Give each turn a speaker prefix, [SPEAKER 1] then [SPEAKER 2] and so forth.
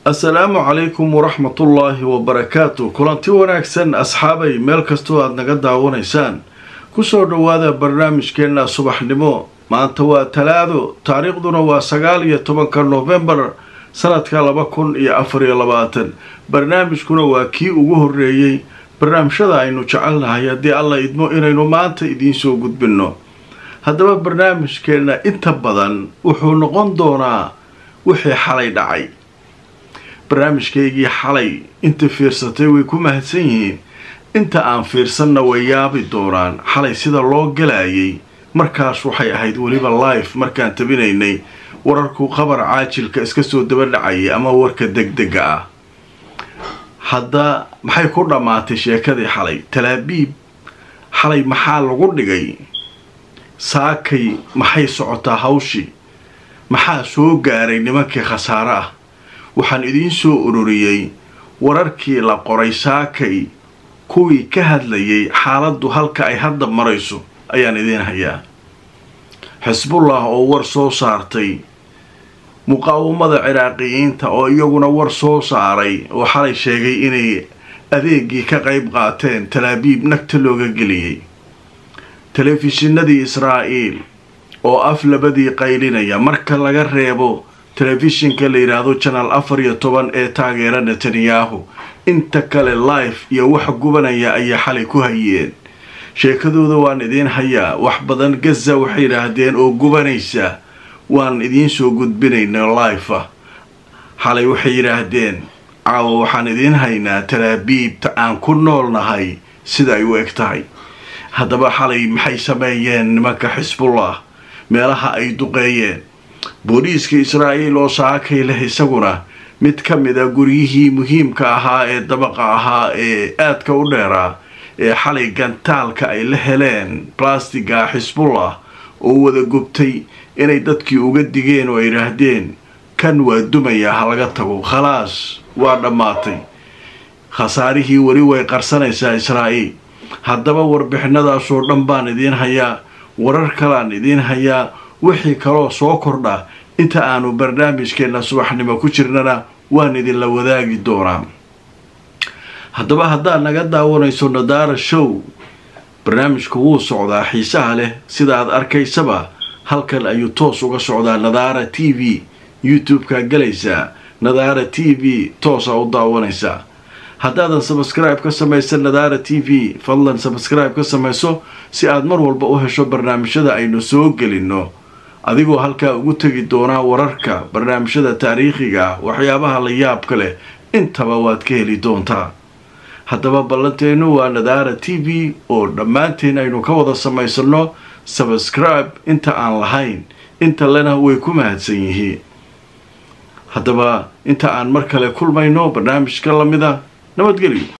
[SPEAKER 1] assalaamu calaykum waraxmatullaahi wabarakaatu kulanti wanaagsan asxaabay meel kastoo aada naga daawanaysaan kusoo dhowaada barnaamijkeenna subaxnimo maanta waa talaado taariikhduna waa sagaal iyo tobanka noofembar sanadka laba kun iyo afar iyo labaatan barnaamijkuna waa kii ugu horreeyey barnaamijyada aynu jecelnahay haddii alla idmo inaynu maanta idiinsoo gudbinno haddaba barnaamijkeenna inta badan wuxuu noqon doonaa wixii xalay dhacay barnaamijkaygii xalay inta fiirsatay way ku mahadsan yihiin inta aan fiirsanna way yaabi doonaan xalay sida loo galayay markaas waxay ahayd weliba life markaan tabinaynay wararku qabar caajilka iska soo daba dhacayay ama warka degdega ah hadda maxay ku dhammaatay sheekadii xalay talaabiib xalay maxaa lagu dhigay saakay maxay socotaa hawshii maxaa soo gaaray nimankii khasaare ah waxaan idiin soo ururiyey wararkii la qoray saakay kuwii ka hadlayay xaaladdu halka ay hadda marayso ayaan idiin hayaa xisbullah oo war soo saartay muqaawamada ciraaqiyiinta oo iyaguna war soo saaray oo xalay sheegay inay adeegii ka qayb qaateen talaabiib nagta looga geliyey telefishinadii israa'iil oo af labadii qaylinaya marka laga reebo telefishinka la yidhaahdo janaal afar iyo toban ee taageera netanyahu inta kale life iyo wax gubanaya ayaa xalay ku hayeen sheekadooda waan idiin hayaa wax badan gaza waxay yidhaahdeen oo gubanaysa waan idiin soo gudbinayna life ah xalay waxay yidhaahdeen caawa waxaan idiin haynaa talaabiibta aan ku noolnahay sida ay u eg tahay haddaba xalay maxay sameeyeen nimanka xisbullah meelaha ay duqeeyeen booliiska israa'iil oo saakay leh isaguna mid ka mid a guryihii muhiimka ahaa ee dabaqa ahaa ee aadka u dheeraa ee xalay gantaalka ay la heleen blastiga xisbullah oo wada gubtay inay dadkii uga digeen oo ay yidhaahdeen kan waa dumayaa ha laga tago khalaas waa dhammaatay khasaarihii weli way qarsanaysaa israa'iil haddaba warbixinadaasoo dhan baan idiin hayaa warar kaleaan idiin hayaa wixii kaloo soo kordha inta aanu barnaamijkeenna subaxnimo ku jirnana waan idinla wadaagi doonaa haddaba haddaad naga daawanayso nadaara show barnaamijku wuu socdaa xiisaha leh sida aad arkaysaba halkan ayuu toos uga socdaa nadaara t v youtube-kaa galaysaa nadaara t v toosaa u daawanaysaa haddaadan sabskribe ka samaysan nadaara t v fadlan sabskribe ka samayso si aad mar walba u hesho barnaamijyada aynu soo gelinno adigoo halkaa ugu tegi doonaa wararka barnaamijyada taariikhiga ah waxyaabaha la yaabka leh intaba waad ka heli doontaa haddaba ballanteennu waa nadaara t v oo dhammaanteen aynu ka wada samaysanno sabskribe inta aan lahayn inta lena way ku mahadsan yihiin haddaba inta aan mar kale kulmayno barnaamijka lamida nabadgelyo